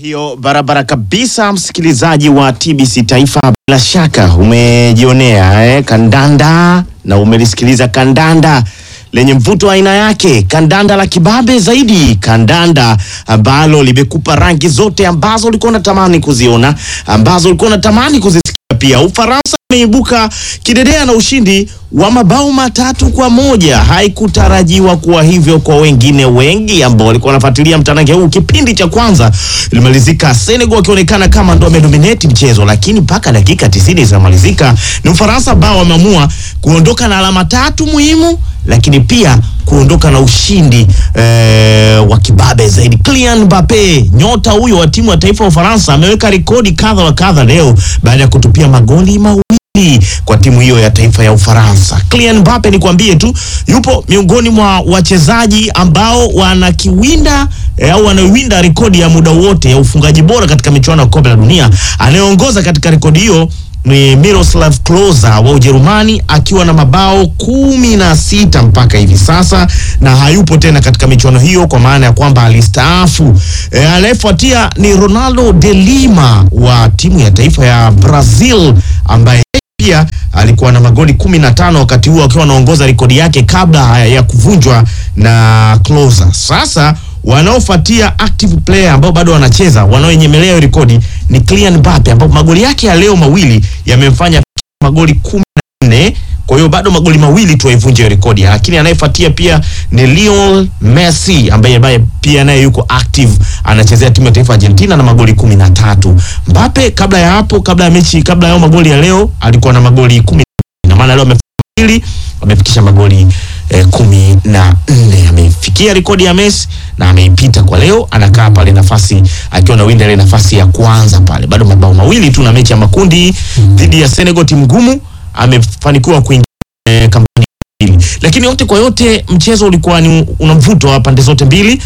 hiyo barabara kabisa, msikilizaji wa TBC Taifa, bila shaka umejionea eh, kandanda na umelisikiliza kandanda lenye mvuto wa aina yake, kandanda la kibabe zaidi, kandanda ambalo limekupa rangi zote ambazo ulikuwa unatamani kuziona, ambazo ulikuwa unatamani kuzisikia. Pia Ufaransa imeibuka kidedea na ushindi wa mabao matatu kwa moja. Haikutarajiwa kuwa hivyo kwa wengine wengi ambao walikuwa wanafuatilia mtanange huu. Kipindi cha kwanza ilimalizika Senegal wakionekana kama ndo wamedominate mchezo, lakini mpaka dakika 90 zinamalizika ni Ufaransa ambao wameamua kuondoka na alama tatu muhimu, lakini pia kuondoka na ushindi eh, wa kibabe zaidi. Kylian Mbappe, nyota huyo wa timu ya taifa ya Ufaransa, ameweka rekodi kadha wa kadha leo baada ya kutupia magoli mawili kwa timu hiyo ya taifa ya Ufaransa. Kylian Mbappe ni kwambie tu yupo miongoni mwa wachezaji ambao wanakiwinda eh, au wanaiwinda rekodi ya muda wote ya ufungaji bora katika michuano ya kombe la dunia. Anayeongoza katika rekodi hiyo ni Miroslav Klose wa Ujerumani akiwa na mabao kumi na sita mpaka hivi sasa, na hayupo tena katika michuano hiyo kwa maana ya kwamba alistaafu. E, anayefuatia ni Ronaldo de Lima wa timu ya taifa ya Brazil ambaye pia alikuwa na magoli kumi na tano wakati huo akiwa anaongoza rekodi yake kabla ya kuvunjwa na Klose. Sasa wanaofuatia active player ambao bado wanacheza wanaoenyemelea hiyo rekodi ni Kylian Mbappe ambapo magoli yake ya leo mawili yamemfanya magoli kumi na nne kwa hiyo bado magoli mawili tu aivunje hiyo rekodi, lakini anayefuatia pia ni Lionel Messi ambaye ambaye pia naye yuko active anachezea timu ya taifa Argentina na magoli kumi na tatu. Mbappe kabla ya hapo, kabla ya mechi, kabla ya magoli ya leo alikuwa na magoli kumi na maana leo amefikiri amefikisha magoli eh, kumi na nne amefikia rekodi ya Messi na ameipita kwa leo, anakaa pale nafasi akiwa na winda ile nafasi ya kwanza pale, bado mabao mawili tu na mechi ya makundi dhidi ya Senegal, timu ngumu, amefanikiwa kuingia eh, kampani mbili. Lakini yote kwa yote mchezo ulikuwa ni una mvuto wa pande zote mbili.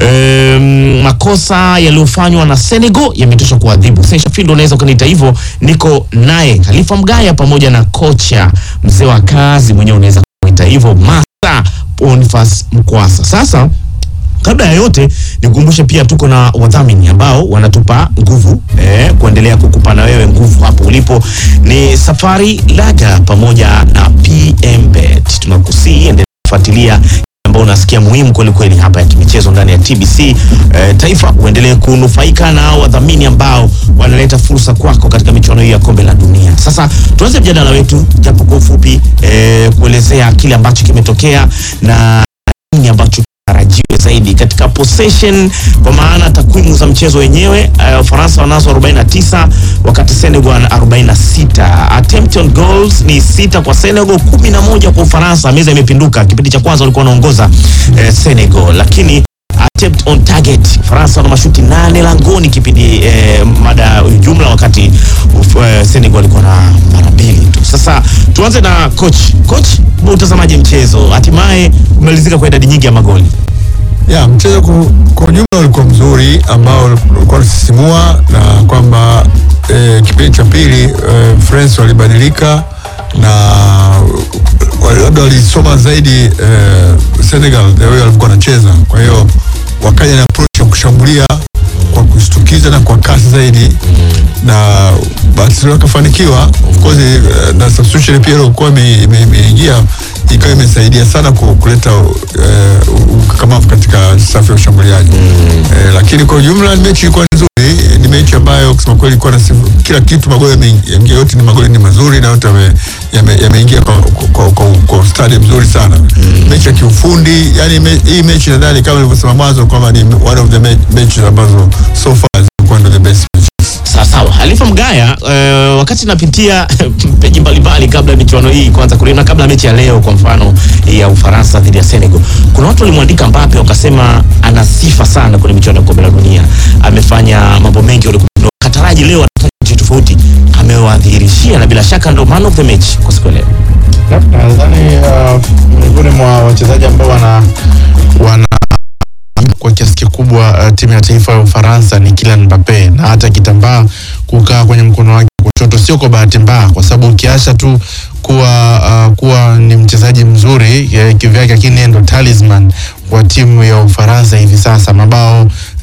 Ehm, makosa yaliyofanywa na Senegal yametosha kuadhibu. Sasa Findo, unaweza ukaniita hivyo, niko naye Khalifa Mgaya pamoja na kocha mzee wa kazi mwenyewe, unaweza kumuita hivyo, Masa Boniface Mkwasa. Sasa kabla ya yote nikukumbushe pia tuko na wadhamini ambao wanatupa nguvu eh, kuendelea kukupa na wewe nguvu hapo ulipo. Ni Safari Laga pamoja na PMBet. Tunakusii endelea kufuatilia ambao unasikia muhimu kweli kweli hapa ya kimichezo ndani ya TBC eh, Taifa, uendelee kunufaika na wadhamini ambao wanaleta fursa kwako katika michuano hii ya kombe la dunia. Sasa tuanze mjadala wetu japo kwa ufupi eh, kuelezea kile ambacho kimetokea na nini ambacho tarajiwe zaidi katika possession, kwa maana takwimu za mchezo wenyewe uh, Ufaransa wanazo 49 wakati Senegal wana 46. Attempt on goals ni sita kwa Senegal, 11 kwa Ufaransa. Meza imepinduka. Kipindi cha kwanza walikuwa wanaongoza eh, Senegal, lakini attempt on target Faransa wana mashuti nane langoni kipindi eh, mada jumla, wakati uf, eh, Senegal walikuwa na mara mbili tu. Sasa tuanze na coach. Coach, utazamaji mchezo hatimaye umalizika kwa idadi nyingi ya magoli. Ya, mchezo ku- kwa ujumla ulikuwa mzuri ambao ulikuwa unasisimua na kwamba eh, kipindi cha pili eh, France walibadilika na wali- labda walisoma zaidi eh, Senegal the way walivyokuwa wanacheza. Kwa hiyo wakaja na approach ya kushambulia kwa kushtukiza na kwa kasi zaidi na basi wakafanikiwa. Of course eh, na substitution pia ilikuwa ime- ime- imeingia ikawa imesaidia sana ku- kuleta eh, ukakamavu katika safu ya ushambuliaji eh, lakini kwa ujumla mechi ilikuwa nzuri. Ni mechi ambayo kusema kweli ilikuwa na sifu- kila kitu, magoli yameingia yote, ni magoli ni mazuri na yote yame- yame- yameingia kwa, kwa, kwa, kwa ustadi mzuri sana mechi ya kiufundi. Yani me, hii mechi nadhani kama nilivyosema mwanzo kwamba ni one of the me, mechi ambazo so far zilikuwa ndo the best matches. Sawa sawa, Halifa Mgaya, eh, wakati napitia peji mbalimbali kabla ya michuano hii kwanza kulina kabla ya mechi ya leo, kwa mfano hii ya Ufaransa dhidi ya Senegal, kuna watu walimwandika Mbappe wakasema ana sifa sana kwenye michuano ya kombe la dunia, amefanya mambo mengi walikuwa kataraji leo atafanya kitu tofauti, amewadhihirishia na bila shaka ndo man of the match kwa siku ya leo. Nadhani uh, miongoni mwa wachezaji ambao wana wana kwa kiasi kikubwa uh, timu ya taifa ya Ufaransa ni Kylian Mbappe, na hata kitambaa kukaa kwenye mkono wake wa kushoto sio kwa bahati mbaya, kwa sababu ukiacha tu kuwa uh, kuwa ni mchezaji mzuri eh, kivyake, lakini yeye ndo talisman wa timu ya Ufaransa hivi sasa. Mabao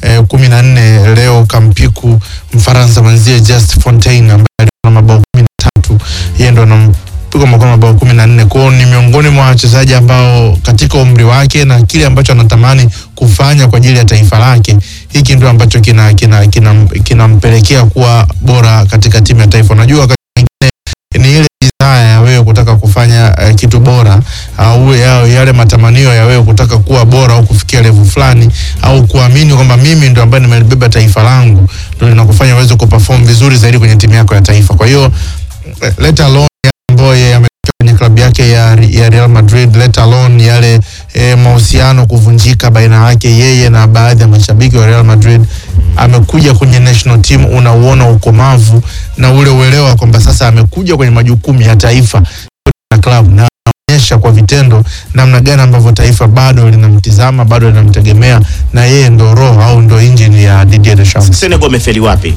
eh, kumi na nne leo kampiku Mfaransa mwenzie Just Fontaine ambaye alikuwa na mabao kumi na tatu yeye ndo anampiga mabao mabao kumi na nne kwao ni miongoni mwa wachezaji ambao katika umri wake na kile ambacho anatamani kufanya kwa ajili ya taifa lake hiki ndio ambacho kina kina kinampelekea kina kinampelekea kuwa bora katika timu ya taifa unajua wakati mwingine ni ile desire ya wewe kutaka kufanya uh, kitu bora au ya, yale matamanio ya wewe kutaka kuwa bora au kufikia level fulani au kuamini kwamba mimi ndo ambaye nimelibeba taifa langu ndo linakufanya uweze kuperform vizuri zaidi kwenye timu yako ya taifa. Kwa hiyo eh, let alone yale ambayo yeye ametokea kwenye klabu yake ya, ya Real Madrid, let alone yale eh, mahusiano kuvunjika baina yake yeye na baadhi ya mashabiki wa Real Madrid amekuja kwenye national team, unauona ukomavu na ule uelewa kwamba sasa amekuja kwenye majukumu ya taifa na klabu na anaonyesha kwa vitendo namna gani ambavyo taifa bado linamtizama bado linamtegemea na yeye ndo roho au ndo injini ya Didier Deschamps. Senegal wamefeli wapi?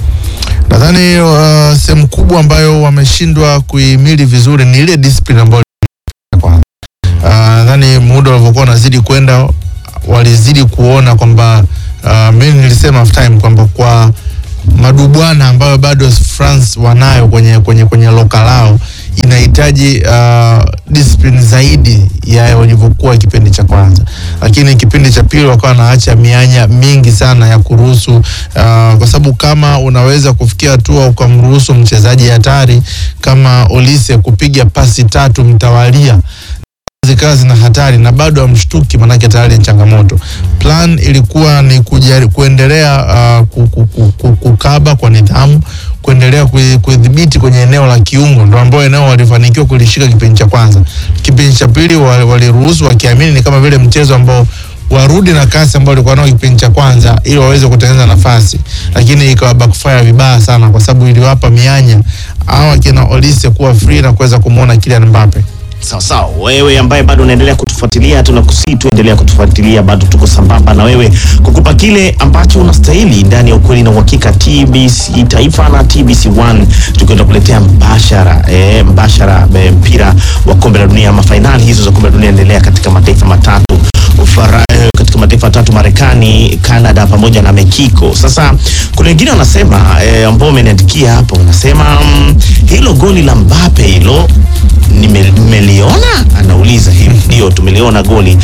Nadhani uh, sehemu kubwa ambayo wameshindwa kuihimili vizuri ni ile discipline ambayo kwanza. Uh, nadhani muda ulivyokuwa unazidi kwenda walizidi kuona kwamba uh, mimi nilisema half time kwamba kwa madubwana ambayo bado France wanayo kwenye kwenye kwenye loka lao inahitaji uh, discipline zaidi ya walivyokuwa kipindi cha kwanza, lakini kipindi cha pili wakawa wanaacha mianya mingi sana ya kuruhusu uh, kwa sababu kama unaweza kufikia hatua ukamruhusu mchezaji hatari kama Olise kupiga pasi tatu mtawalia zikawa zina hatari na bado amshtuki, manake tayari ni changamoto. Plan ilikuwa ni kujari, kuendelea uh, ku- ku- ku- ku- kukaba kwa nidhamu, kuendelea kui- kudhibiti kwenye eneo la kiungo, ndo ambao eneo walifanikiwa kulishika kipindi cha kwanza. Kipindi cha pili wa- waliruhusu wakiamini ni kama vile mchezo ambao warudi na kasi ambao walikuwa nao kipindi cha kwanza ili waweze kutengeneza nafasi, lakini ikawa backfire vibaya sana, kwa sababu iliwapa mianya hawa kina Olise kuwa free na kuweza kumwona Kylian Mbappe. Sawa sawa, wewe ambaye bado unaendelea kutufuatilia, tunakusii tuendelea kutufuatilia, bado tuko sambamba na wewe kukupa kile ambacho unastahili ndani ya ukweli na uhakika. TBC Taifa na TBC One tukienda kuletea mbashara eh, mbashara eh, mpira wa kombe la dunia ama fainali hizo za kombe la dunia endelea katika mataifa matatu Ufara, eh, katika mataifa matatu Marekani, Canada pamoja na Mexico. Sasa kuna wengine wanasema eh, ambao wameniandikia hapo wanasema mm, hilo goli la Mbappe hilo nime- mmeliona? Anauliza hivi. Ndio, tumeliona goli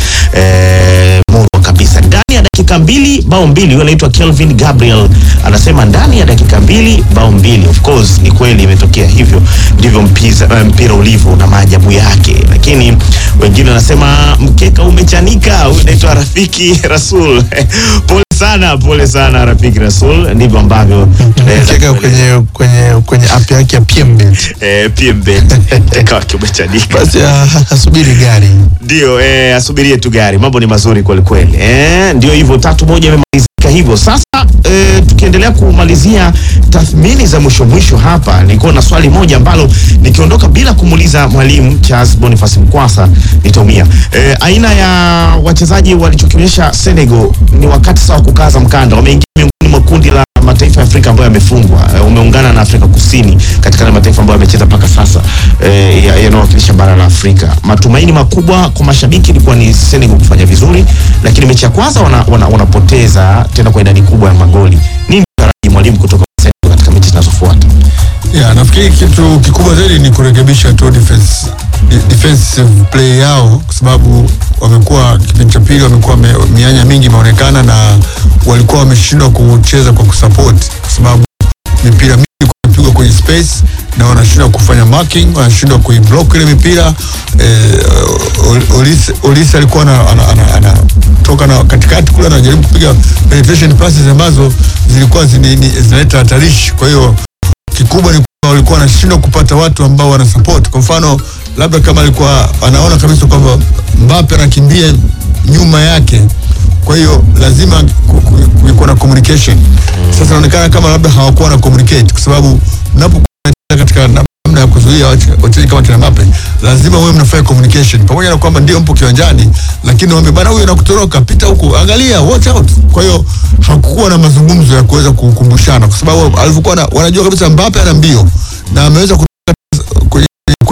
eh, murwa kabisa ndani ya dakika mbili bao mbili. Huyo anaitwa Kelvin Gabriel anasema ndani ya dakika mbili bao mbili. Of course ni kweli imetokea hivyo, ndivyo mpiza, eh, mpira ulivyo na maajabu yake, lakini wengine wanasema mkeka umechanika. Huyo anaitwa Rafiki Rasul pole sana, pole sana Rafiki Rasul. Ndivyo ambavyo tunaweza Cheka kueleza. kwenye kwenye kwenye app yake ya PMBet. eh, PMBet mkeka wake umechanika. Basi ah, asubiri gari. Ndio, eh, asubirie tu gari. Mambo ni mazuri kweli kweli. Eh, ndio hivyo tatu moja imemalizika hivyo. Sasa eh, tukiendelea kumalizia tathmini za mwisho mwisho hapa, nilikuwa na swali moja ambalo nikiondoka bila kumuuliza mwalimu Charles Boniface Mkwasa nitaumia. Eh, aina ya wachezaji walichokionyesha Senegal ni wakati sawa kukaza mkanda. Wameingia miongoni mwa kundi la mataifa ya Afrika ambayo yamefungwa. Eh, umeungana na Afrika Kusini katika yale mataifa ambayo yamecheza mpaka sasa eh, ya- yanayowakilisha bara la Afrika. Matumaini makubwa kwa mashabiki ilikuwa ni Senegal kufanya vizuri, lakini mechi ya kwanza wanapoteza wana, wanapoteza tena kwa idadi kubwa ya magoli. Nini taraji mwalimu kutoka Senegal katika mechi zinazofuata? Yeah, nafikiri kitu kikubwa zaidi ni kurekebisha tu defense, de- defensive play yao kwa sababu wamekuwa kipindi cha pili wamekuwa me, mianya mingi imeonekana na walikuwa wameshindwa kucheza kwa kusupport kwa sababu mipira mingi kupigwa kwenye space na wanashindwa kufanya marking, wanashindwa kuiblock ile mipira eh, Ol- Olise, Olise alikuwa ana- ana- ana- anatoka na katikati kule anajaribu kupiga penetration passes ambazo zilikuwa zini- ni- zinaleta hatarishi, kwa hiyo kikubwa ni kwamba walikuwa wanashindwa kupata watu ambao wana support. Kwa mfano, labda kama alikuwa anaona kabisa kwamba Mbappe anakimbia nyuma yake, kwa hiyo lazima ku- ku- kulikuwa na communication. Sasa inaonekana kama labda hawakuwa na communicate, kwa sababu mnapokuwa mnacheza katika namna ya kuzuia wache- wachezaji kama kina Mbappe, lazima wewe mnafanya communication, pamoja na kwamba ndio mpo kiwanjani, lakini waambie bana, huyu anakutoroka, pita huku, angalia, watch out. Kwa hiyo hakukuwa na mazungumzo ya kuweza kukumbushana, kwa sababu alivyokuwa na- wanajua kabisa Mbappe ana mbio na ameweza kutoka kwenye, kwenye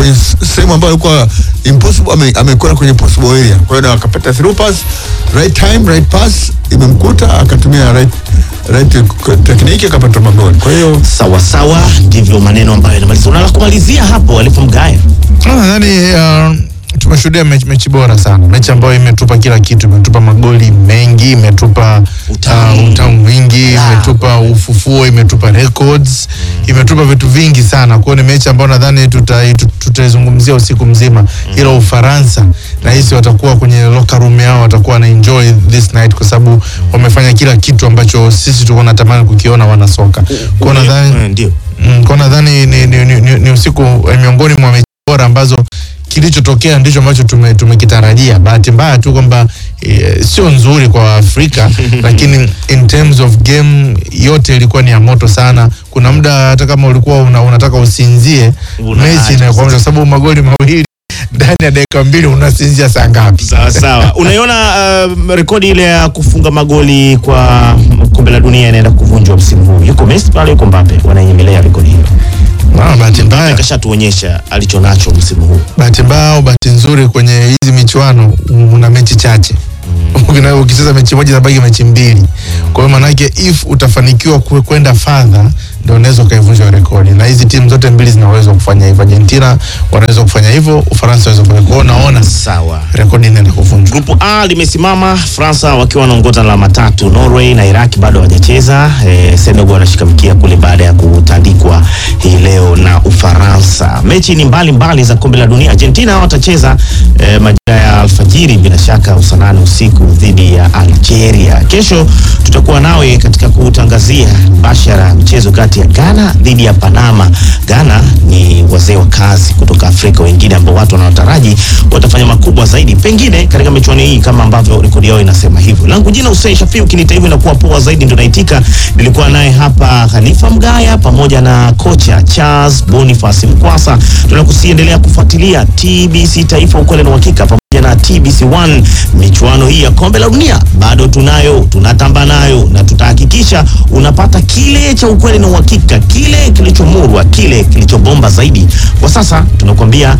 kwenye s- sehemu ambayo alikuwa impossible ame- amekwenda kwenye possible area kwa hiyo na akapata through pass right time right pass imemkuta akatumia right right technique akapata magoli kwa hiyo Sawa sawa, ndivyo maneno ambayo yanamaliza. Unala kumalizia hapo alipomgaya Ah, Nadhani uh, tumeshuhudia mechi, mechi bora sana, mechi ambayo imetupa kila kitu, imetupa magoli mengi, imetupa Utamu. uh, utamu mwingi, La. imetupa ufufuo, imetupa records, imetupa vitu vingi sana. Kwa hiyo ni mechi ambayo nadhani tuta- tu- tutaizungumzia usiku mzima, ila Ufaransa nahisi watakuwa kwenye locker room yao, watakuwa na enjoy this night kwa sababu wamefanya kila kitu ambacho sisi tulikuwa tunatamani kukiona wana soka. Kwa hiyo nadhani Eh, ndio Mm, kwa nadhani ni, ni, ni, ni, ni usiku eh, miongoni mwa mechi bora ambazo kilichotokea ndicho ambacho tume- tumekitarajia. Bahati mbaya tu kwamba e, sio nzuri kwa Afrika lakini in terms of game yote ilikuwa ni ya moto sana. Kuna muda hata kama ulikuwa una, unataka usinzie Unaacha mechi inakuwa kwa sababu magoli mawili ndani ya dakika mbili unasinzia saa ngapi? sawa sawa. Unaiona uh, rekodi ile ya kufunga magoli kwa kombe la dunia inaenda kuvunjwa msimu huu. Yuko Messi pale, yuko Mbappe, wanainyemelea rekodi hiyo. Ah, bahati mbaya Kashatuonyesha alichonacho msimu huu. bahati mbaya au bahati nzuri kwenye hizi michuano una mechi chache Ukina- ukicheza mechi moja inabaki mechi mbili kwa hiyo maanake if utafanikiwa kwe- kwenda fadha ndo unaweza ukaivunja rekodi na hizi timu zote mbili zinaweza kufanya hivyo argentina wanaweza kufanya hivyo ufaransa wanaweza kufanya kwa hiyo naona Sawa. rekodi inaenda kuvunjwa Grupu A limesimama, Fransa wakiwa wanaongoza na alama tatu, Norway na Iraq bado hawajacheza. E, Senegal wanashika mkia kule baada ya kutandikwa hii leo na Ufaransa. Mechi ni mbali mbali za kombe la dunia. Argentina watacheza e, majira ya alfajiri, bila shaka usanane usiku dhidi ya Algeria. Kesho tutakuwa nawe katika kutangazia mbashara mchezo kati ya Ghana dhidi ya Panama. Ghana ni wazee wa kazi kutoka Afrika wengine ambao watu wanaotaraji watafanya makubwa zaidi pengine katika michuano hii kama ambavyo rekodi yao inasema hivyo. Langu jina Hussein Shafi, ukiniita hivyo inakuwa poa zaidi, ndio naitika. Nilikuwa naye hapa Khalifa Mgaya pamoja na kocha Charles Boniface Mkwasa. Tunakusiendelea kufuatilia TBC Taifa, ukweli na uhakika pamoja na TBC1. Michuano hii ya kombe la dunia bado tunayo, tunatamba nayo na tutahakikisha unapata kile cha ukweli na uhakika, kile kilichomurwa, kile kilichobomba zaidi. Kwa sasa tunakuambia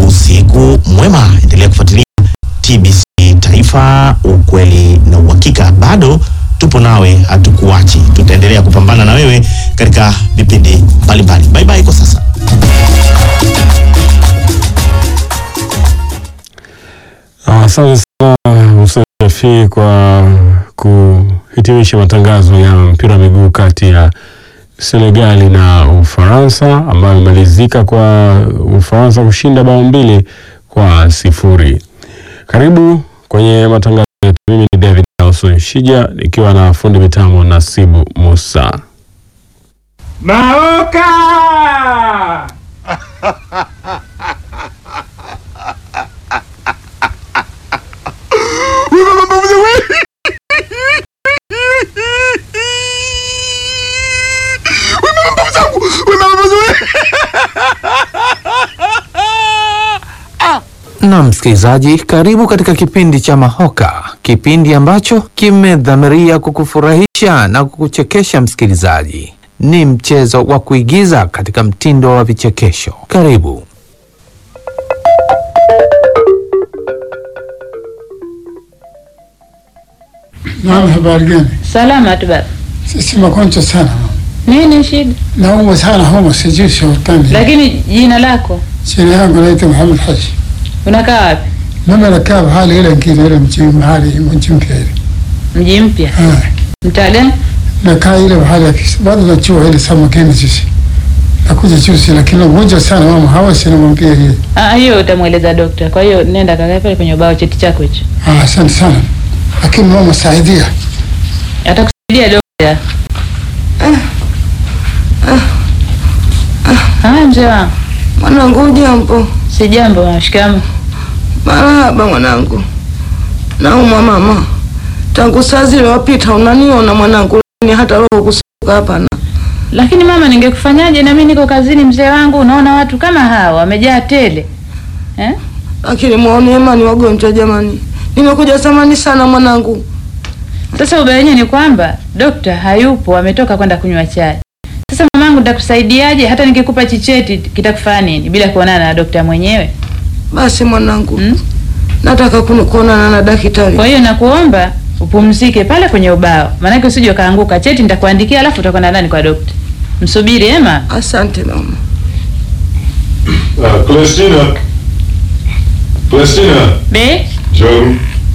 usiku mwema, endelea kufuatilia TBC Taifa, ukweli na uhakika. Bado tupo nawe, hatukuachi, tutaendelea kupambana na wewe katika vipindi mbalimbali. Bye bye kwa sasa. Asante sana Hussein Shafii kwa kuhitimisha matangazo ya mpira wa miguu kati ya Senegali na Ufaransa ambayo imemalizika kwa Ufaransa kushinda bao mbili kwa sifuri. Karibu kwenye matangazo yetu. Mimi ni David Nelson Shija nikiwa na fundi mitambo Nasibu Musa. Maoka! Na msikilizaji, karibu katika kipindi cha Mahoka, kipindi ambacho kimedhamiria kukufurahisha na kukuchekesha. Msikilizaji, ni mchezo wa kuigiza katika mtindo wa vichekesho. Karibu. Naam, habari gani? Salama tu baba. Sisi magonjwa sana, Nini shida? naumwa sana homa, sijui sultani. Lakini jina lako Jina yangu naitwa Muhammad Haji. unakaa wapi? Mimi nakaa mahali ile ngine ile mji mahali mji mpya ile. Mji mpya. Ah, Mtaa gani? nakaa ile mahali ya kis- bado najua ile sama gani sisi. Nakuja juzi lakini mmoja sana mama hawasi namwambia hii. Ah, hiyo utamweleza dokta. Kwa hiyo nenda kakae pale kwenye ubao cheti chako hicho. Ah, asante sana. Lakini mama saidia. Atakusaidia dokta. Haya mzee wangu. Mwanangu ujambo? Si jambo, mama. shikamoo. Marahaba mwanangu. Naumwa mama, tangu saa zile wapita unaniona mwanangu, ni hata roho kusuka hapana. Lakini mama, ningekufanyaje? Na mimi niko kazini mzee wangu, unaona watu kama hawa wamejaa tele. Eh? Lakini muone Emani wagonjwa jamani, nimekuja samani sana mwanangu. Sasa ubaya wenyewe ni kwamba dokta hayupo, ametoka kwenda kunywa chai. Sasa mamangu wangu nitakusaidiaje? Hata nikikupa chicheti kitakufaa nini bila kuonana na dokta mwenyewe? Basi mwanangu, Mm? nataka kuni- kuonana na daktari. Kwa hiyo nakuomba upumzike pale kwenye ubao, maanake usije ukaanguka. Cheti nitakuandikia, alafu utakwenda ndani kwa dokta. Msubiri Ema. Asante mama. Uh, Celestina. Celestina. Be Njoo.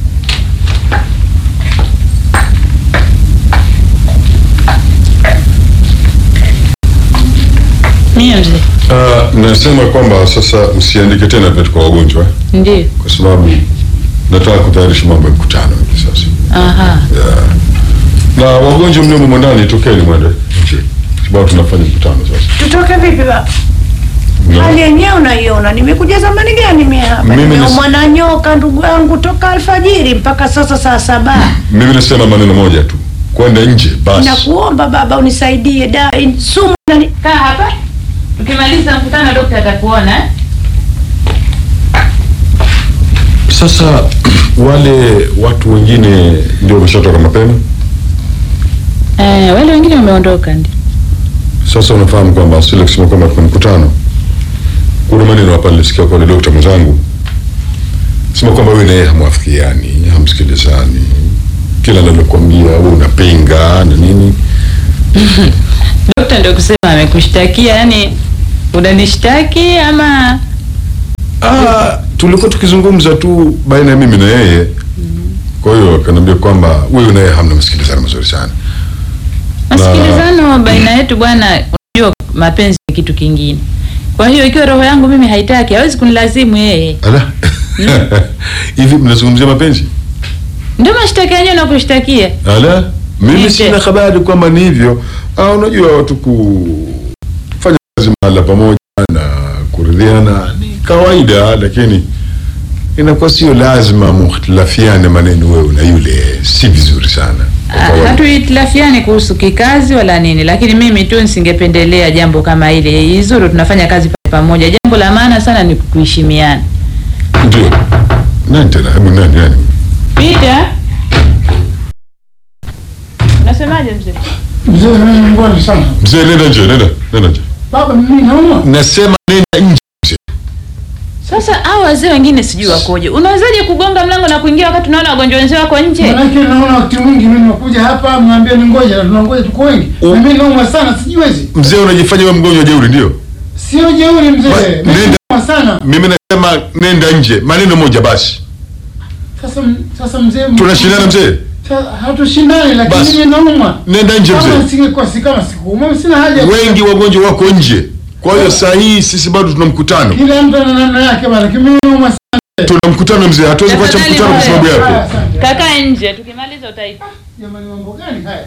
mie mzee, Uh, nasema kwamba sasa msiandike tena vitu kwa wagonjwa ndio. kwa sababu nataka kutayarisha mambo ya mkutano hivi sasa. Aha, Yeah. Na wagonjwa mliomo humo ndani tokeni mwende nje. Sababu tunafanya mkutano sasa. Tutoke vipi baba? No. Hali yenyewe unaiona, nimekuja zamani gani mimi hapa? Mimi ni- Nimeumwa na nyoka ndugu yangu toka alfajiri mpaka sasa saa saba. Mimi nasema maneno moja tu. Kwenda nje basi. Nakuomba baba unisaidie da in- sumu nani kaa hapa, tukimaliza mkutano dokta atakuona eh? Sasa wale watu wengine ndio wameshatoka mapema. Eh, wale wengine wameondoka ndio. Sasa unafahamu kwamba asili kusema kwamba kuna mkutano, kuna maneno hapa nilisikia kwa yule dokta mwenzangu sema kwamba wewe na yeye hamwafikiani, hamsikilizani, kila analokuambia wewe unapinga na nini. Dokta ndio kusema amekushtakia, yani unanishtaki ama Ah, tulikuwa tukizungumza tu baina ya mimi na yeye. Kwa hiyo akaniambia kwamba wewe na yeye hamna masikilizano mazuri sana. masikilizano baina yetu bwana. Unajua mapenzi ni kitu kingine. Kwa hiyo ikiwa roho yangu mimi haitaki, hawezi kunilazimu yeye. Ala. Hivi mnazungumzia mapenzi? Ndio mashtaka yenyewe nakushtakia. Ala, mimi Nije. sina habari kwamba ni hivyo. Ah, unajua watu kufanya kazi mahala pamoja na kuridhiana ni kawaida, lakini inakuwa sio lazima muhtilafiane maneno wewe na yule, si vizuri sana. Kwa Ah, kawaida. Hatuhitilafiani kuhusu kikazi wala nini, lakini mimi tu nisingependelea jambo kama hili. Izuru tunafanya kazi pale pamoja. Jambo la maana sana ni kuheshimiana. Ndio. Nani tena? Hebu nani nani? Peter, unasemaje mzee? Mzee mimi mbona sana. Mzee, nenda nje, nenda, nenda nje. Baba mimi naumwa. Nasema nenda nje. mzee. Sasa hao wazee wengine sijui wakoje. Unawezaje kugonga mlango na kuingia wakati unaona wagonjwa wenzao wako nje? Manake naona wakati mwingi mimi nakuja hapa mnaambia ni ngoja na tunangoja tuko wengi. U- Mimi naumwa sana sijiwezi. Mzee, unajifanya wewe mgonjwa jeuri, ndio? Sio jeuri Ba- mzee. Mimi nenda. naumwa sana. Mimi nasema nenda nje, maneno moja basi. Sasa sasa mzee Tunashindana mzee, Sa- Hatushindani lakini Basi. mimi naumwa. nenda nje Kama mzee. nisingekuwa si kama sikuumwa sina haja. ya- Wengi wagonjwa wako nje, kwa hiyo saa hii sisi bado tuna mkutano, Kila mtu ana namna yake bana. Lakini mimi naumwa sana. tuna mkutano mzee, hatuwezi kuacha Tafadhali mkutano kwa sababu mzee. yako. Haya, asante. Kaka nje, tukimaliza utaita. Jamani mambo gani haya?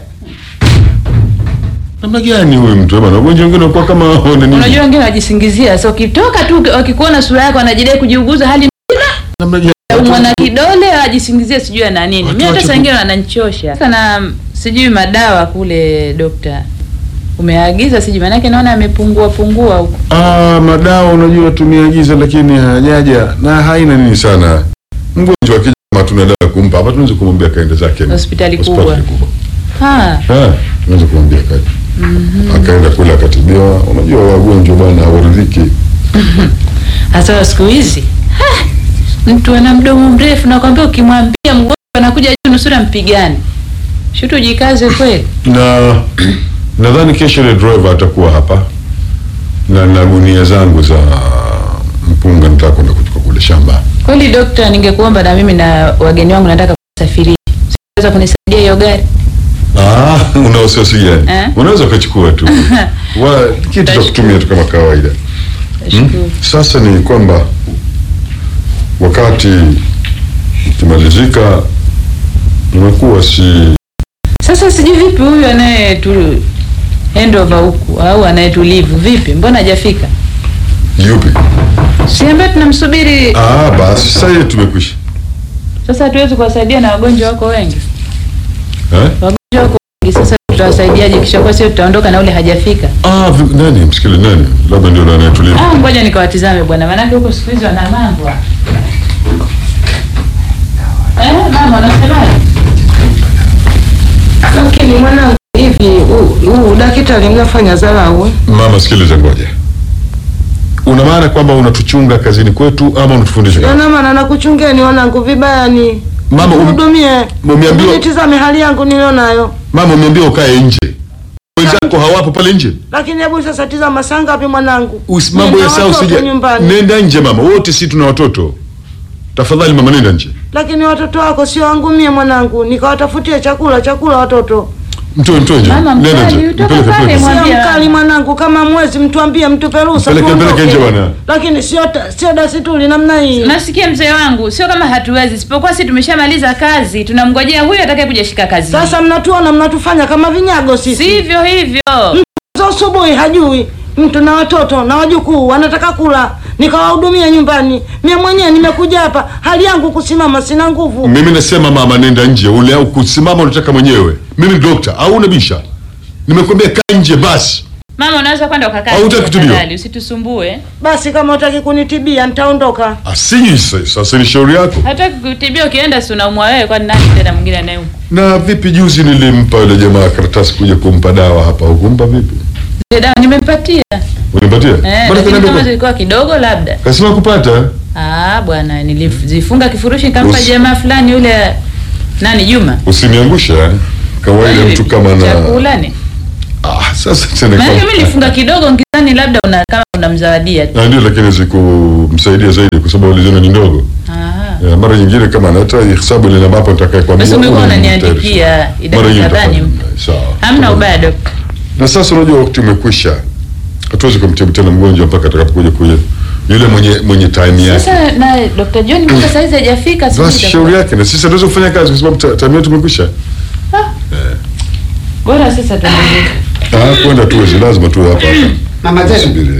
Namna gani huyu mtu bwana? Wagonjwa wengine wanakuwa kama wana nini? Unajua wengine wajisingizia, so ukitoka tu wakikuona sura yako wanajidai kujiuguza hali Namna gani? mwana kidole ajisingizie sijui ana nini. Watu Mimi hata wache saa ku- ingine wananichosha. Sasa na sijui madawa kule dokta umeagiza sijui, maanake naona amepungua pungua huko. Ah, madawa unajua tumeagiza, lakini hajaja na haina nini sana. Mgonjwa akija kama tuna dawa ya kumpa hapa, tunaweza kumwambia kaende zake Hospitali hospitali kubwa. kubwa. Ha, Ah, tunaweza kumwambia kaje. Akaenda kule akatibiwa. Unajua wagonjwa bwana hawaridhiki. hasa siku hizi Ha, mtu ana mdomo mrefu, nakwambia ukimwambia mgonjwa anakuja juu nusura mpigane. Shutu jikaze kweli. na nadhani kesho ile driver atakuwa hapa na na gunia zangu za mpunga nitaka kwenda kuchukua kule shamba. Kweli dokta, ningekuomba na mimi na wageni wangu nataka kusafiri. Unaweza kunisaidia hiyo gari? Ah, una wasiwasi gani? Eh? Unaweza ukachukua tu wa kitu cha kutumia tu kama kawaida. Nashukuru. Sasa ni kwamba wakati ukimalizika unakuwa si Sasa sijui vipi huyu anayetu handover huku au anayetulivu vipi, mbona hajafika? yupi? Si ambaye tunamsubiri Ah, basi sasa hiyo tumekwisha. sasa. Hatuwezi kuwasaidia na wagonjwa wako wengi, Eh? wagonjwa wako wengi. Sasa tutawasaidiaje? Kisha kwa sio tutaondoka na ule hajafika. Ah, vi- nani msikili nani? Labda ndio nani atulivu. Ah, ngoja nikawatizame bwana, maanake huko siku hizi wana mambo. Eh, mama unasemaje? Lakini mwanangu, hivi huu huu daktari Kwani mnafanya dharau? eh? Mama, sikiliza, ngoja. Una maana kwamba unatuchunga kazini kwetu ama unatufundisha kazi? Yana maana nakuchungeni wanangu vibaya ni Mama, um- hudumie, umeambiwa- nitizame hali yangu nilionayo. Mama, umeambiwa ukae nje, wenzako hawapo pale nje. Lakini hebu sasa tizama saa ngapi mwanangu? Usi- Mambo Nina ya saa watoto usija. nyumbani. Nenda nje mama, wote si tuna watoto. Tafadhali mama, nenda nje. Lakini watoto wako sio wangu mie mwanangu, nikawatafutie chakula chakula watoto. Mtoe, mtoe nje. Mama, Nenda mkali, nje. utoka Mpeleke, pale, mpeleke. mwa- Sio Mwambie mkali mama. mwanangu, kama mwezi mtuambie mtupe ruhusa Mpeleke, mpeleke tuondoke. nje bwana. Lakini sio ta- sio dasituli namna hii. Nasikia mzee wangu, sio kama hatuwezi, isipokuwa si tumeshamaliza kazi, tunamngojea huyo atakaye kuja shika kazi. Sasa mnatuona mnatufanya kama vinyago sisi. sivyo hivyo. za asubuhi hajui mtu na watoto na wajukuu wanataka kula, nikawahudumia nyumbani. Mie mwenyewe nimekuja hapa, hali yangu kusimama, sina nguvu. Mimi nasema mama, nenda nje. Ule au kusimama unataka mwenyewe. Mimi ni dokta au unabisha? Nimekwambia kaa nje basi. Mama, unaweza kwenda ukakaa. Au hutaki kutibiwa? tafadhali, Usitusumbue. Basi kama utaki kunitibia nitaondoka. Asiji sasa, sasa ni shauri yako. Hataki kutibia, ukienda si unaumwa wewe, kwani nani tena mwingine anayeumwa? Na vipi, juzi nilimpa yule jamaa karatasi kuja kumpa dawa hapa, hukumpa vipi? Zile dawa nimempatia. Unipatia? Eh, Mbona lakini kaniambia kama kwa- zilikuwa kidogo labda. Kasema kupata. Ah, bwana, nilizifunga kifurushi nikampa Usi- jamaa fulani yule nani Juma. Usiniangusha. eh. Kawaida mtu kama na chakula ni. ah, sasa tena Maana kama- mimi nilifunga kidogo ngizani labda una kama unamzawadia. tu. Na ndio, lakini zikumsaidia zaidi kwa sababu uliziona ni ndogo. Ah. Ya, mara nyingine kama hata hesabu ile ambapo nitakayekwambia. Basi ungekuwa unanitayarisha. unaniandikia Mara idadi nyingine kadhani. utafanya. Sawa. Hamna ubaya dokta. Na sasa unajua wakati umekwisha. Hatuwezi kumtibu tena mgonjwa mpaka atakapokuja kuja yule mwenye mwenye time yake. Sasa na Dr. John mpaka saa hizi hajafika sijui Basi itakuwa- shauri yake na sisi hatuwezi kufanya kazi kwa sababu ta- time yetu imekwisha. Bora sasa tuendelee. Ah, kwenda tuwezi, lazima tuwe hapa hapa. Mama Zenu. Subiri.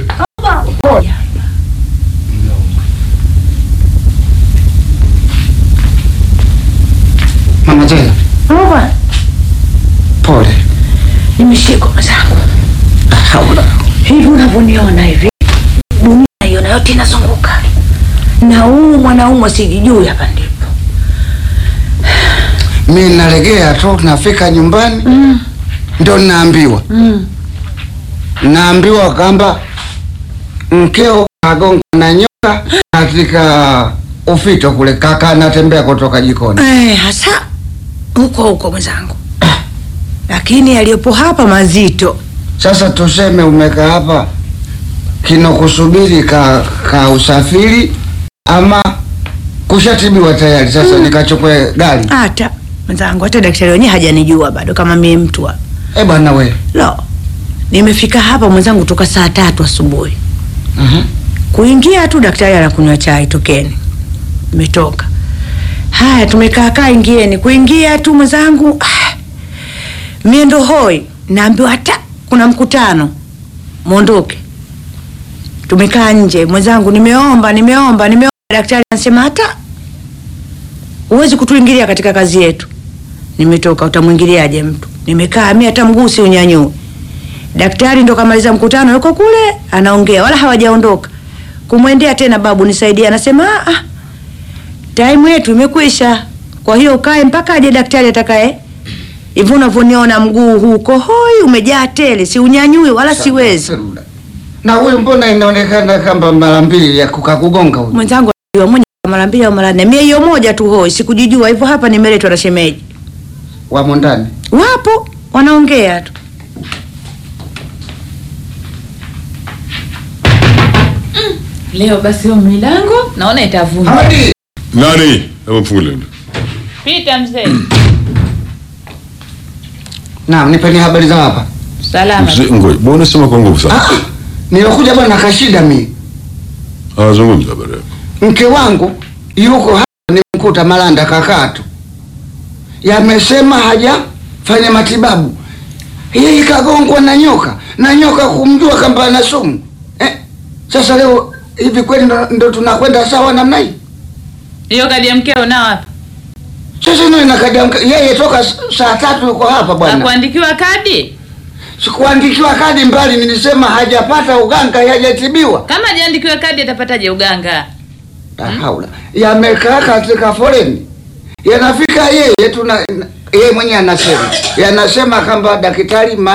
Mama Zena, Baba, pole. nimeshikwa mwenzangu. Haula. Hivi unavyoniona hivi, dunia hiyo yote inazunguka na huu mwanaume sijijui, hapa ndipo Mi nalegea tu, nafika nyumbani ndo naambiwa naambiwa kwamba mkeo kagonga na nyoka katika ufito kule, kaka anatembea kutoka jikoni. Eh, hasa huko huko mwenzangu, lakini yaliyopo hapa mazito. Sasa tuseme umekaa hapa kinokusubiri ka, ka usafiri ama kushatibiwa tayari, sasa nikachukue gari. Hata mwenzangu, hata daktari wenyewe hajanijua bado kama mimi mtu wa Eh bwana we, lo. Nimefika hapa mwenzangu toka saa tatu asubuhi. Kuingia tu daktari anakunywa chai, tokeni. Nimetoka. Haya, tumekaa kaa, ingieni. Kuingia tu mwenzangu, ah, mie ndo hoi, naambiwa hata kuna mkutano, mwondoke. Tumekaa nje mwenzangu, nimeomba nimeomba nimeomba, daktari anasema hata huwezi kutuingilia katika kazi yetu. Nimetoka, utamwingiliaje mtu? Nimekaa mimi hata mguu si unyanyue. Daktari ndo kamaliza mkutano, yuko kule anaongea, wala hawajaondoka. Kumwendea tena, babu nisaidie, anasema ah, ah, time yetu imekwisha, kwa hiyo ukae mpaka aje daktari atakaye. Hivyo unavyoniona mguu huko hoi, umejaa tele, si unyanyui wala siwezi. na huyu mbona inaonekana kama mara mbili ya kukakugonga huyu? Mwenzangu anajua mmoja mara mbili au mara nne, mie hiyo moja tu hoi, sikujijua hivyo. Hapa nimeletwa na shemeji, Wamo ndani. wapo wanaongea tu. Leo basi hiyo milango naona itavunja. Hadi Nani? Hebu mfungulie. Pita mzee. naam, nipeni habari za hapa. Salama. Mzee, Ngoja, mbona unasema kwa nguvu sana? Ah, nilikuja bwana kashida mi Ah, zungumza habari yako. mke wangu yuko hapa, nimkuta Malanda kakatu, yamesema hajafanya matibabu, yeye kagongwa na nyoka na nyoka kumjua kwamba ana sumu eh. Sasa leo hivi kweli ndo, ndo tunakwenda sawa namna hii? Hiyo kadi ya mkeo nao wapi? Sasa ndio inakadia mke- yeye toka s- saa tatu yuko hapa bwana, Hakuandikiwa kadi? sikuandikiwa kadi mbali, nilisema hajapata uganga, hajatibiwa. Kama hajaandikiwa kadi atapataje uganga? La haula, yamekaa katika foleni, yanafika yeye tuna yeye mwenyewe anasema yanasema kwamba daktari, maana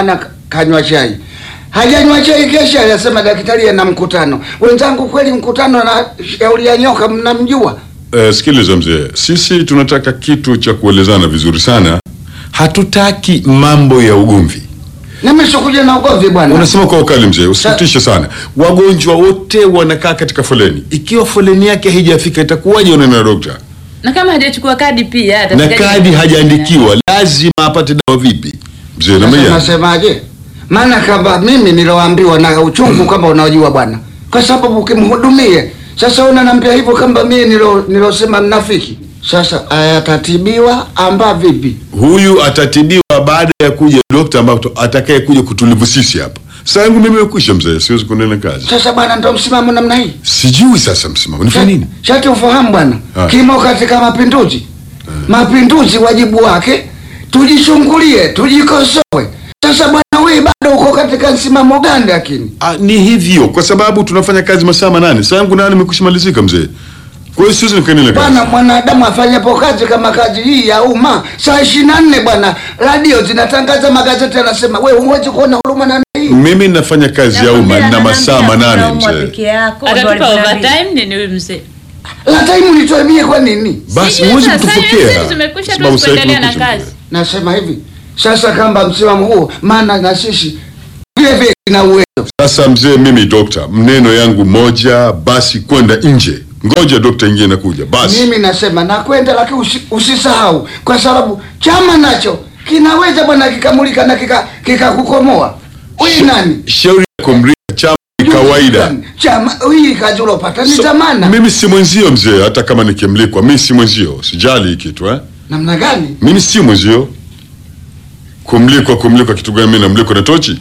kanywa chai hajanywa chai kesha anasema daktari ana mkutano wenzangu kweli mkutano na shauri ya nyoka mnamjua Uh, sikiliza mzee, sisi tunataka kitu cha kuelezana vizuri sana. Hatutaki mambo ya ugomvi. nimeshakuja na ugomvi bwana Unasema kwa ukali mzee, usitishe sana. Wagonjwa wote wanakaa katika foleni. Ikiwa foleni yake haijafika itakuwaje unaenda na dokta? na kama hajachukua kadi pia Na atafikaje kadi kufanya? hajaandikiwa, lazima apate dawa vipi? Mzee Sasa namia. nasemaje maana kama mimi niloambiwa na uchungu kama unaojua bwana kwa sababu ukimhudumie sasa unaniambia hivyo kama mimi nilo nilosema mnafiki sasa atatibiwa amba vipi Huyu atatibiwa baada ya kuja dokta ambaye atakaye kuja kutulivu sisi hapa. Saa yangu mimi imekwisha mzee, siwezi kuendelea na kazi. sasa bwana ndo msimamo namna hii Sijui sasa msimamo. Nifanye nini? shati ufahamu bwana Ah. kimo katika mapinduzi mapinduzi wajibu wake tujichungulie tujikosoe sasa bwana wewe bado uko katika msimamo gani lakini Ah, ni hivyo kwa sababu tunafanya kazi masaa manane. Saa yangu nane imekwishamalizika mzee. Kwa hiyo siwezi nikaendelea kazi. bwana mwanadamu afanyapo kazi kama kazi hii ya umma saa ishirini na nne bwana radio zinatangaza magazeti yanasema we huwezi kuona huruma na hii Mimi nafanya kazi ya umma na masaa manane mzee. atatupa overtime nini huyu mzee la taimu nitoemie kwa nini Basi Sijui huwezi sasa, kutupokea. sasa zimekwisha, Sababu tuwezi sasa hivi kuendelea na tumekwisha, kazi. mzee. nasema hivi sasa kamba msimamo huo maana na sisi vile vile na uwezo Sasa mzee, mimi dokta, mneno yangu moja, basi kwenda nje. Ngoja dokta ingie nakuja. Basi mimi nasema nakwenda lakini usi, usisahau kwa sababu chama nacho kinaweza bwana kikamulika na kika kikakukomoa huyu nani shauri ya kumria chama ni kawaida. chama hii kazi ulopata ni So, zamana mimi si mwenzio mzee, hata kama nikimlikwa, mimi si mwenzio, sijali hii kitu eh. namna gani Mimi si mwenzio. Kumlikwa, kumlikwa kitu gani? Mimi namlikwa na tochi?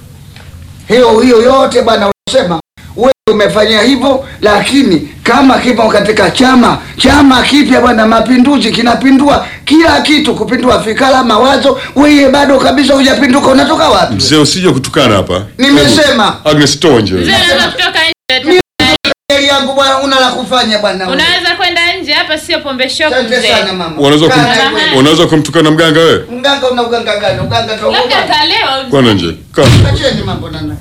hiyo hiyo yote bwana unasema wewe umefanyia hivyo lakini kama kipo katika chama chama kipya bwana mapinduzi kinapindua kila kitu kupindua fikra mawazo wewe bado kabisa hujapinduka unatoka wapi Mzee, usije kutukana hapa. Nimesema. Hebu, Agnes, toa nje. mzee unaweza kutoka nje Heri yangu bwana una la kufanya bwana unaweza kwenda nje hapa sio pombe shop Asante mzee sana mama Unaweza kum, Kaa na- unaweza kumtukana mganga wewe? mganga una uganga gani uganga labda toka atalewa mzee. Kwana nje. Kaa. acheni mambo nana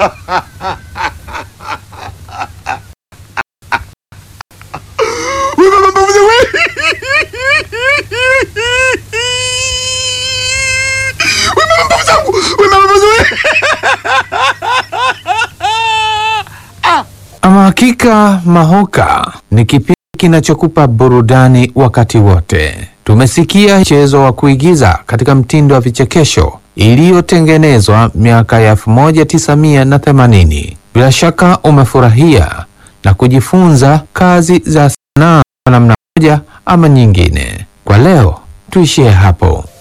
Ama hakika Mahoka ni kipindi kinachokupa burudani wakati wote. Tumesikia mchezo wa kuigiza katika mtindo wa vichekesho iliyotengenezwa miaka ya 1980. Bila shaka umefurahia na kujifunza kazi za sanaa kwa namna moja ama nyingine. Kwa leo tuishie hapo.